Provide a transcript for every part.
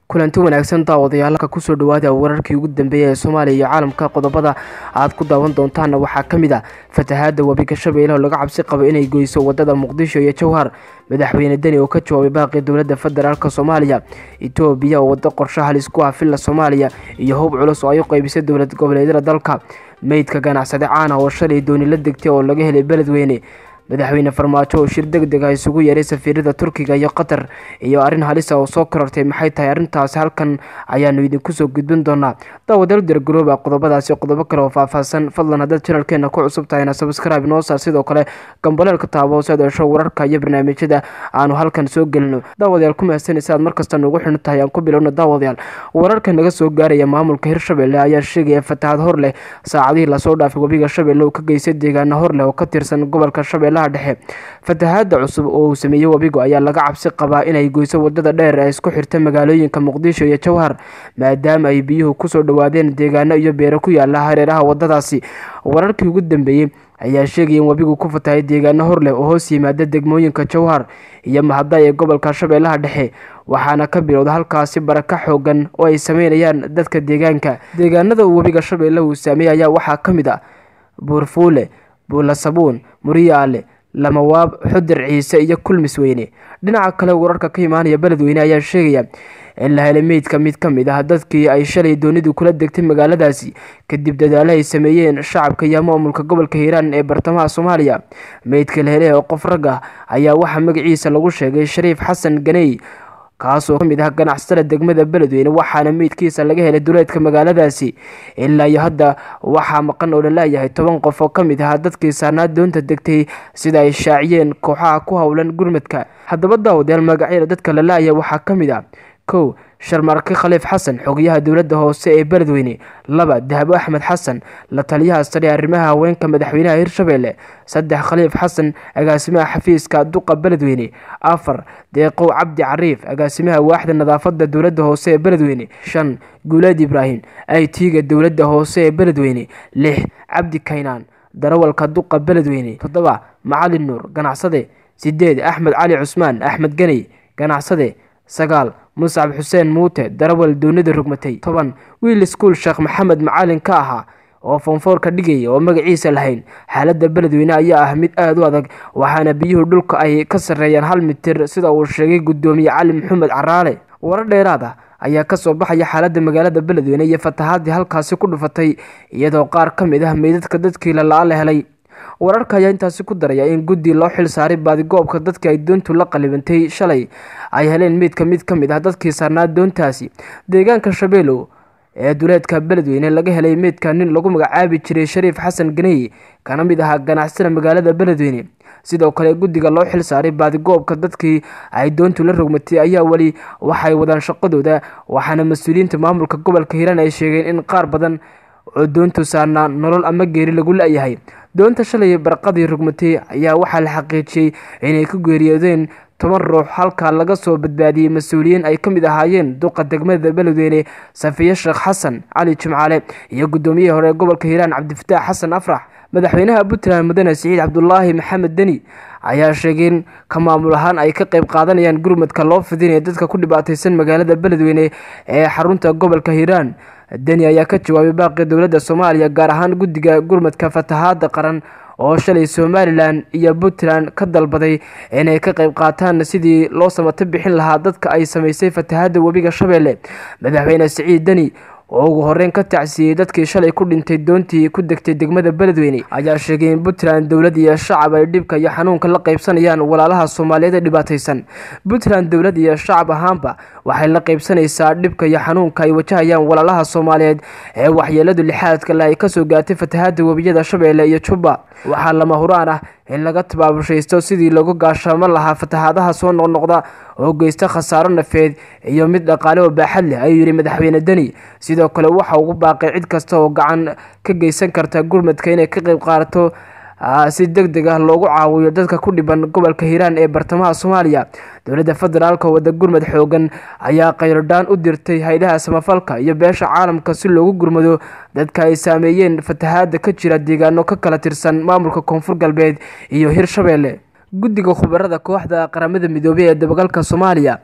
kulanti wanaagsan daawadayaalka kusoo dhawaada wararkii ugu dambeeyay ee soomaaliya iyo caalamka qodobada aad ku daawan doontaana waxaa ka mid a fatahaada webiga shabeelle oo laga cabsi qabo inay goyso wadada muqdisho iyo jowhar madaxweyne deni oo ka jawaabay baaqii dowladda federaalk soomaaliya etoobiya oo wado qorshe halis ku ah villa soomaaliya iyo hub culus oo ay u qeybisay dowlad goboleedyada dalka meydka ganacsade caana oo shalay dooni la degtay oo laga helay beledweyne madaxweyne farmaajo oo shir deg deg ah isugu yeeray safiirada turkiga iyo qatar iyo arrin halisa oo soo korortay maxay tahay arrintaasi halkan ayaanu idinku soo gudbin doonaa daawadaal dargarooba qodobadaasi qodobo kale oo faahfaahsan fadlan haddaad janalkeena ku cusub tahayna sabskraibe noo saar sidoo kale gambaleelka taabo si aad hesho wararka iyo barnaamijyada aanu halkan soo gelino daawadayaal ku mahadsanaysa aad markasta nugu xidhan tahay aan ku bilowno daawadayaal wararka naga soo gaaraya maamulka hirshabelle ayaa sheegaya fatahaad hor leh saacadihii lasoo dhaafay webiga shabeelle oo ka geystay deegaano hor leh oo ka tirsan gobolka shabeelle dhexe fatahaada cusub oo uu sameeyey webigu ayaa laga cabsi qabaa inay goyso wadada dheer ee isku xirta magaalooyinka muqdisho iyo jowhar maadaama ay biyuhu kusoo dhawaadeen deegaano iyo beero ku yaala hareeraha wadadaasi wararkii ugu dambeeyey ayaa sheegaya in webigu ku fatahay deegaano hor leh oo hoos yimaada degmooyinka jowhar iyo mahadda ee gobolka shabeellaha dhexe waxaana ka bilowda halkaasi baraka xoogan oo ay sameynayaan dadka deegaanka deegaanada uu webiga shabeelle uu saameeyey ayaa waxaa ka mid ah buurfuule buulasabuun muriyaale lamawaab xudir ciise iyo kulmis weyne dhinaca kale wararka ka imaanaya beledweyne ayaa sheegaya in la helay meydka mid ka mid ah dadkii ay shalay doonidu kula degtay magaaladaasi kadib dadaalo ay sameeyeen shacabka iyo maamulka gobolka hiiraan ee bartamaha soomaaliya meydka la helay oo qof rag ah ayaa waxaa magaciisa lagu sheegay shariif xasan ganey kaasoo ka mid ah ganacsatada degmada beledweyne waxaana meydkiisa laga helay duleedka magaaladaasi ilaa iyo hadda waxaa maqan oo laleeyahay toban qof oo ka mid ah dadkii saarnaa doonta degtay sida ay shaaciyeen kooxaha ku howlan gurmadka haddaba daawadayaal magacyada dadka lalaaya waxaa ka mid ah kow sharmarke khaliif xasan xogayaha dowladda hoose ee beledweyne laba dahabo axmed xasan la taliyaha sare arrimaha haweenka madaxweynaha hirshabelle saddex khaliif xasan agaasimaha xafiiska duqa beledweyne afar deeqow cabdi cariif agaasimaha waaxda nadaafada dowladda hoose ee beledweyne shan guuleed ibraahim aytiga dowladda hoose ee beledweyne lix cabdi kaynaan darawalka duqa beledweyne toddoba macalin nuur ganacsade sideed axmed cali cusmaan axmed ganey ganacsade sagaal muscab xuseen muute darawal doonida rugmatay toban wiil iskuul sheekh maxamed macalin ka ahaa oo foonfoor ka dhigaya oo magaciisa lahayn xaaladda beledweyne ayaa ah mid aada u adag waxaana biyuhu dhulka ay ka sarreeyaan hal mitir sida uu sheegay guddoomiye cali maxamed caraale warar dheeraad ah ayaa kasoo baxaya xaaladda magaalada beledweyne iyo fatahaadii halkaasi ku dhufatay iyadoo qaar ka mid ah meydadka dadkii lalaa la helay wararka ayaa intaasi ku daraya in guddi loo xil saaray baadigoobka dadkii ay doontu la qalibantay shalay ay heleen meydka mid ka mid ah dadkii saarnaa doontaasi deegaanka shabeelow ee duleedka beledweyne laga helay meydka nin lagu magacaabi jiray shariif xasan ganey kana mid ahaa ganacsada magaalada beledweyne sidoo kale guddiga loo xil saaray baadigoobka dadkii ay doontu la rogmatay ayaa weli waxay wadaan shaqadooda waxaana mas-uuliyiinta maamulka gobolka hiiraan ay sheegeen in qaar badan oo doontu saarnaa nolol ama geeri lagu la-yahay doonta shalay barqadii rugmatay ayaa waxaa la xaqiijiyey inay ku geeriyoodeen toban ruux halka laga soo badbaadiyey mas-uuliyiin ay ka mid ahaayeen duqa degmada beledweyne safiye sheekh xasan cali jimcaale iyo guddoomiyihii hore gobolka hiiraan cabdifataax xasan afrax madaxweynaha puntland mudane siciid cabdulaahi maxamed deni ayaa sheegay in ka maamul ahaan ay ka qayb qaadanayaan gurmadka loo fidinaya dadka ku dhibaateysan magaalada beledweyne ee xarunta gobolka hiiraan deni ayaa ka jawaabay baaqii dowladda soomaaliya gaar ahaan guddiga gurmadka fatahaada qaran oo shalay somalilan iyo puntland ka dalbaday inay ka qayb qaataan sidii loo samato bixin lahaa dadka ay sameysay fatahaada webiga shabeelle madaxweyne siciid deni oo ugu horeyn ka tacsiyey dadkii shalay ku dhintay doontii ku degtay degmada beledweyne ayaa sheegay in puntland dowlad iyo shacab ay dhibka iyo xanuunka la qaybsanayaan walaalaha soomaaliyeed ee dhibaateysan puntland dowlad iyo shacab ahaanba waxay la qaybsanaysaa dhibka iyo xanuunka ay wajahayaan walaalaha soomaaliyeed ee waxyeeladu lixaadka le ay kasoo gaartay fatahaada webiyada shabeelle iyo jubba waxaa lama huraan ah in laga tabaabushaysto sidii lagu gaashaamo lahaa fatahaadaha soo noqnoqda oo geysta khasaaro nafeed iyo mid dhaqaale oo baaxad leh ayuu yidhi madaxweyne deni sidoo kale waxa ugu baaqay cid kasta oo gacan ka geysan karta gurmadka inay ka qayb qaadato si deg deg ah loogu caawiyo dadka ku dhiban gobolka hiiraan ee bartamaha soomaaliya dowladda federaalk wada gurmad xoogan ayaa khayrodhaan u dirtay haydaha samafalka iyo beesha caalamka si loogu gurmado dadka ay saameeyeen fatahaada ka jira deegaano ka kala tirsan maamulka koonfur galbeed iyo hirshabeelle guddiga khubarada kooxda qaramada midoobey ee dabagalka soomaaliya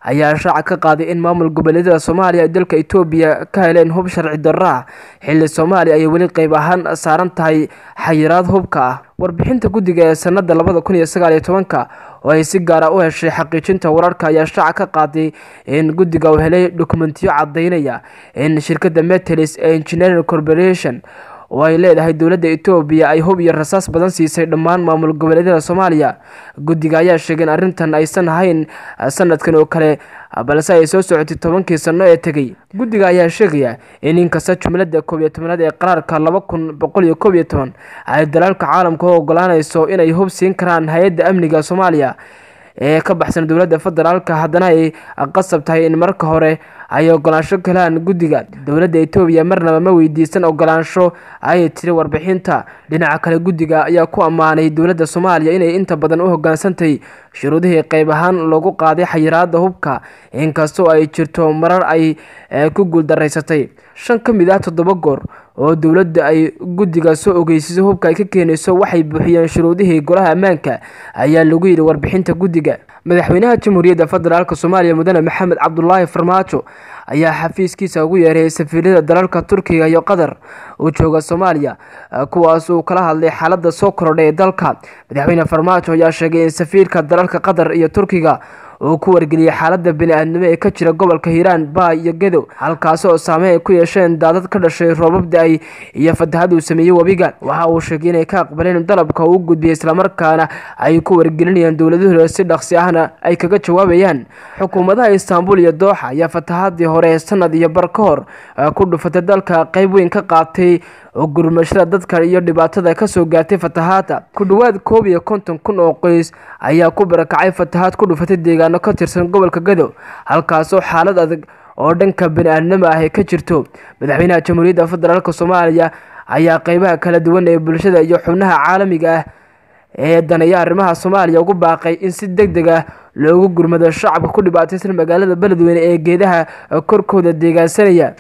ayaa shaaca ka qaaday in maamul goboleedyada soomaaliya ay dalka etoobiya ka heleen hub sharci darro ah xilli soomaaliya ayay weli qeyb ahaan saaran tahay xayiraad hubka ah warbixinta guddiga ee sanada labada kun iyo sagaal iyo tobanka oo ay si gaara u heshay xaqiijinta wararka ayaa shaaca ka qaaday in guddiga uu helay dokumentiyo cadaynaya in shirkadda metelis ee engineering corporation oo ay leedahay dowladda etoobiya ay hub iyo rasaas badan siisay dhammaan maamul goboleedyada soomaaliya guddiga ayaa sheegay in arrintan aysan ahayn sanadkan oo kale balse ay soo socotay tobankii sano ee tegay guddiga ayaa sheegaya in inkasta jumladda koob iyo tobanaad ee qaraarka laba kun boqol iyo koob iyo toban ay dalaalka caalamka u ogolaanayso inay hub siin karaan hay-adda amniga soomaaliya ee ka baxsan dowladda federaalka haddana ay qasab tahay in marka hore ay ogolaansho galaan guddiga dowladda etoobiya marnaba ma weydiisan ogolaansho ayay tiri warbixinta dhinaca kale guddiga ayaa ku ammaanay dowladda soomaaliya inay inta badan u hogaansantay shuruudihii qeyb ahaan loogu qaaday xayiraada hubka inkastoo ay jirto marar ay ku guuldaraysatay shan ka mid ah toddoba goor oo dowladda ay guddiga soo ogeysisay hubka ay ka keenayso waxay buuxiyeen shuruudihii golaha ammaanka ayaa lagu yidhi warbixinta guddiga madaxweynaha jamhuuriyadda federaalk soomaaliya mudane maxamed cabdulaahi farmaajo ayaa xafiiskiisa ugu yeeray safiirada dalalka turkiga iyo qatar uu jooga soomaaliya kuwaas uu kala hadlay xaalada soo korodhay ee dalka madaxweyne farmaajo ayaa sheegay in safiirka dalalka qatar iyo turkiga uu ku wargeliyey xaalada bani-aadnimo ee ka jira gobolka hiiraan baay iyo gedo halkaasi oo saameyn ay ku yeesheen daadad ka dhashay roobab da-ay iyo fatahad uu sameeyey webiga waxa uu sheegay inay ka aqbaleen dalabka uu gudbiyey islamarkaana ay ku wargelinayaan dowladahooda si dhaqsi ahna ay kaga jawaabayaan xukuumadaha istaanbul iyo dooxa ayaa fatahadii hore sanad iyo bar ka hor ku dhufatay dalka qeyb weyn ka qaatay oo gurmashada dadka iyo dhibaatada kasoo gaartay fatahaada ku dhowaad koob iyo konton kun oo qoys ayaa ku barakacay fatahaad ku dhufatay deegaano ka tirsan gobolka gado halkaasoo xaalad adag oo dhanka bani-aadnimo ah ka jirto madaxweynaha jamhuuriyadda federaalk soomaaliya ayaa qeybaha kala duwan ee bulshada iyo xubnaha caalamiga ah ee daneeya arrimaha soomaaliya ugu baaqay in si deg deg ah loogu gurmado shacabka ku dhibaataysan magaalada beledweyne ee geedaha korkooda deegaansanaya